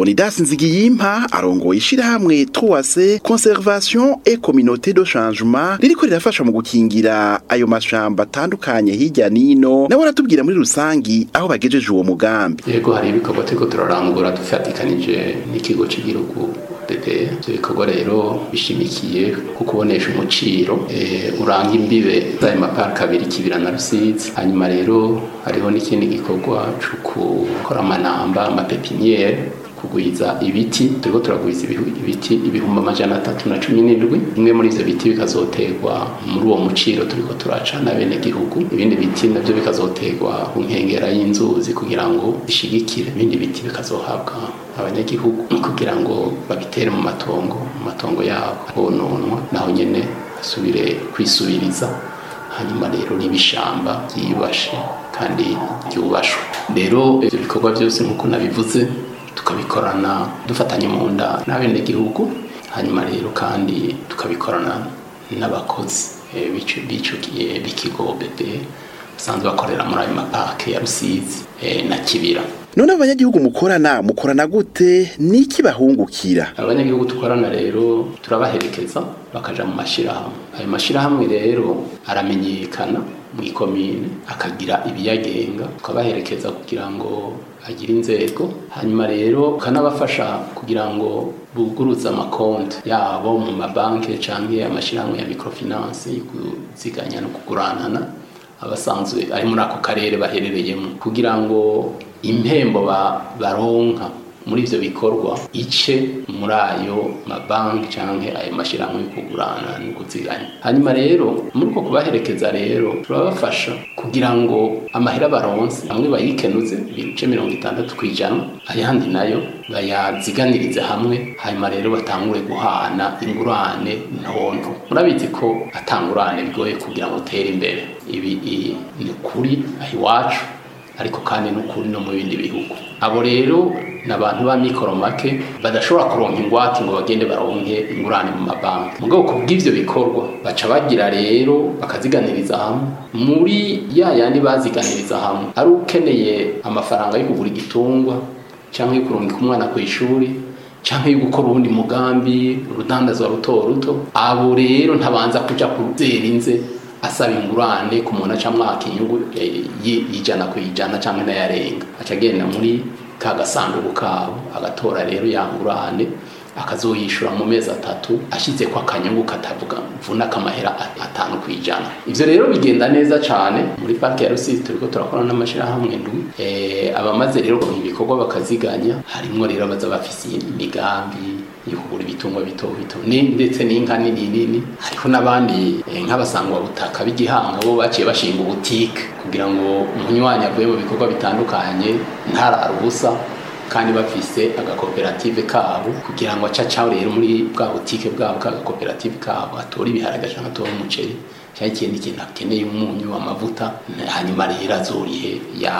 Leonidas Nzigiyimpa arongoye ishirahamwe Troase Conservation et Communauté de Changement ririko rirafasha mu gukingira ayo mashamba atandukanye hirya nino nawe aratubwira muri rusangi aho bagejeje uwo mugambi yego hari ibikorwa turiko turarangura dufatikanije n'ikigo cy'igihugu DP ivyo bikorwa rero bishimikiye ku kubonesha umuciro e, uranga imbibe z'ayo maparike abiri kibira na rusizi hanyuma rero hariho n'ikindi gikorwa co gukora amanamba amapepiniere kugwiza ibiti turiko turagwiza ibiti ibihumbi amajana atatu na cumi n'indwi bimwe muri ivyo biti bikazoterwa muri uwo muciro turiko turacana bene gihugu ibindi biti navyo bikazoterwa ku nkengera y'inzuzi kugira ngo bishigikire ibindi biti bikazohabwa abanyagihugu kugira ngo babitere mu matongo mu matongo yabo hononwa naho nyene asubire kwisubiriza hanyuma rero n'ibishamba byiyubashe kandi byubashwe rero ivyo bikorwa byose nk'uko nabivuze tukabikorana dufatanye mu nda n'abenegihugu hanyuma rero kandi tukabikorana n'abakozi bicukiye b'ikigo bebe basanzwe bakorera muri ayo mapake ya rusizi na kibira none abanyagihugu mukorana mukorana gute niki bahungukira abanyagihugu dukorana rero turabaherekeza bakaja mu mashirahamwe ayo mashirahamwe rero aramenyekana mu ikomine akagira ibiyagenga tukabaherekeza kugira ngo agire inzego hanyuma rero ukanabafasha kugira ngo buguruze amakonti yabo mu mabanki canke amashirahamwe ya microfinance yo kuziganya no kuguranana abasanzwe ari muri ako karere baherereyemo kugira ngo impembo baronka muri ivyo bikorwa ice muri ayo mabanki canke ayo mashirahamwe yo kugurana no kuziganya hanyuma rero muri uko kubaherekeza rero turabafasha kugira ngo amahera baronse amwe bayikenuze ibice mirongo itandatu kw'ijana ayandi nayo bayaziganirize hamwe hanyuma rero batangure guhana ingurane ntonto murabizi ko atangurane bigoye kugira ngo utere imbere ibi ni kuri aho iwacu ariko kandi n'ukuri no mu bindi bihugu abo rero ni abantu ba mikoro make badashobora kuronka ingwate ngo bagende baronke ingurane mu mabanki mu bwoko bw'ivyo bikorwa baca bagira rero bakaziganiriza hamwe muri ya yandi baziganiriza hamwe ari ukeneye amafaranga yo kugura igitungwa cyangwa yo kurungika umwana ku ishuri cyangwa yo gukora ubundi mugambi urudandazwa ruto ruto abo rero ntabanza kuja kuzera inze asaba ingurane ku muntu aca mwaka inyungu y'ijana ku ijana cyangwa n'ayarenga aca agenda muri ka gasanduku kabo agatora rero ya ngurane akazoyishura mu mezi atatu ashyize ko akanyungu katavuga mvuna kamahera atanu ku ijana ivyo rero bigenda neza cane muri parike ya rusizi turiko turakora n'amashirahamwe ndwi e, abamaze rero ibikorwa bakaziganya harimwo rero abaza bafise imigambi yo kugura ibitungwa bito bito ndetse n'inka nini nini hariho n'abandi nk'abasangwa butaka b'igihanga bo baciye bashinga ubutike kugira ngo umunywanyi avuye mu bikorwa bitandukanye ntarara ubusa kandi bafise agakoperative kabo kugira ngo acacaho rero muri bwa butike bwabo k'agakoperative kabo atore ibiharage canke atore umuceri cyangwa ikindi kintu akeneye umunyu amavuta hanyuma rero azorihe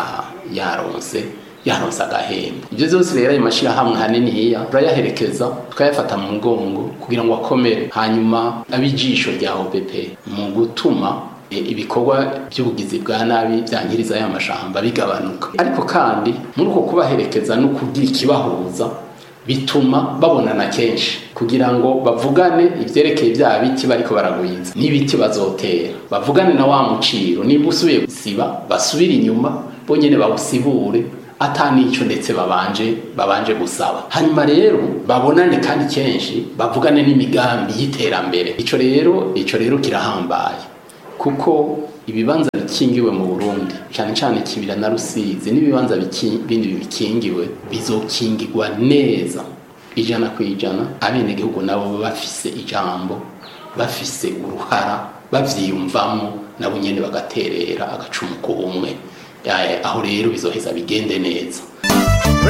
yaronse yaronse agahembo ibyo byose rero ayo mashyirahamwe hanini hiya turayaherekeza tukayafata mu mugongo kugira ngo akomere hanyuma ab'ijisho rya OBP mu gutuma ibikorwa by'ubugizi bwa nabi byangiriza ya mashamba bigabanuka ariko kandi muri uko kubaherekeza no kugira ikibahuza bituma babonana kenshi kugira ngo bavugane ivyerekeye bya biti bariko baragwiza n'ibiti bazotera bavugane na wa muciro niba usubiye gusiba basubire inyuma bonyene bawusibure ata nico ndetse babanje babanje gusaba hanyuma rero babonane kandi kenshi bavugane n'imigambi y'iterambere ico rero ico rero kirahambaye kuko ibibanza bikingiwe mu Burundi cyane cyane kibira na Rusizi n'ibibanza bindi bikingiwe bizokingirwa neza ijana ku ijana abenegihugu nabo bafise ijambo bafise uruhara bavyiyumvamo nabo nyene bagaterera agacumu ku bumwe aho rero bizoheza bigende neza